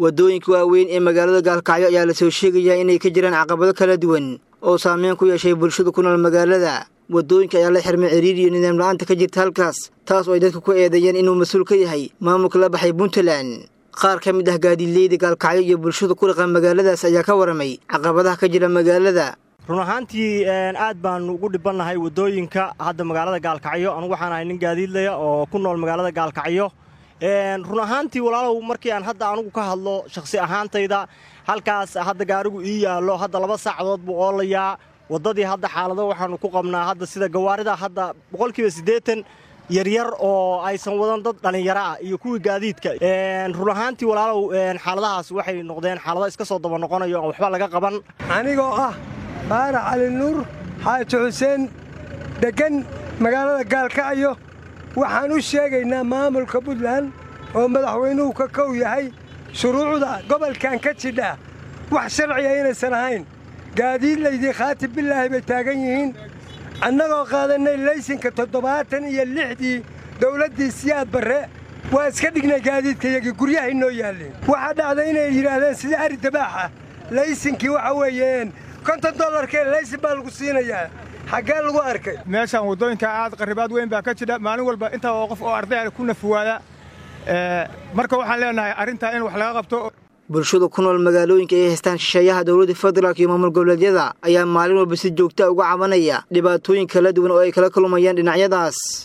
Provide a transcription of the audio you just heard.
waddooyinka waaweyn ee magaalada gaalkacyo ayaa la soo sheegayaa inay ka jiraan caqabado kala duwan oo saameyn ku yeeshay bulshada ku nool magaalada waddooyinka ayaa la xirmay ciriir iyo nidaam la'aanta ka jirta halkaas taas oo ay dadku ku eedeeyeen inuu mas-uul ka yahay maamulka la baxay puntland qaar ka mid ah gaadiidleyda gaalkacyo iyo bulshada ku dhaqan magaaladaas ayaa ka waramay caqabadaha ka jira magaalada run ahaantii aad baanu ugu dhibannahay waddooyinka hadda magaalada gaalkacyo anugu waxaan ahay nin gaadiidlaya oo ku nool magaalada gaalkacyo run ahaantii walaalow markii aan hadda anugu ka hadlo shakhsi ahaantayda halkaas hadda gaarigu ii yaallo hadda laba saacadood buu oolayaa waddadii hadda xaalado waxaannu ku qabnaa hadda sida gawaarida hadda boqolkiiba siddeetan yaryar oo aysan wadan dad dhallinyaro ah iyo kuwii gaadiidka run ahaantii walaalow xaaladahaas waxay noqdeen xaalado iska soo daba noqonayo aan waxba laga qaban anigoo ah baarax cali nuur xaaji xuseen deggan magaalada gaalkacyo waxaan u sheegaynaa maamulka puntland oo madaxweynuhu ka kow yahay shuruucda gobolkan ka jidha wax sharciga inaysan ahayn gaadiidlaydii khaatib bilaahi bay taagan yihiin annagoo qaadannay laysinka toddobaatan iyo lixdii dawladdii siyaad barre waa iska dhignay gaadiidkayagii guryahay noo yaalleen waxaa dhacday inay yidhaahdeen sida ari dabaaxa laysinkii waxa weeyeen konton dollarkee laysin baa lagu siinayaa xaggee lagu arkay meeshaan waddooyinka aad qarribaad weyn baa ka jidha maalin walba intaa oo qof oo ardaya ku nafuwaada marka waxaan leenahay arrintaa in wax laga qabto bulshada ku nool magaalooyinka ay haystaan shisheeyaha dowladda federaalk iyo maamul goboleedyada ayaa maalin walba si joogta uga cabanaya dhibaatooyin kala duwan oo ay kala kulmayaan dhinacyadaas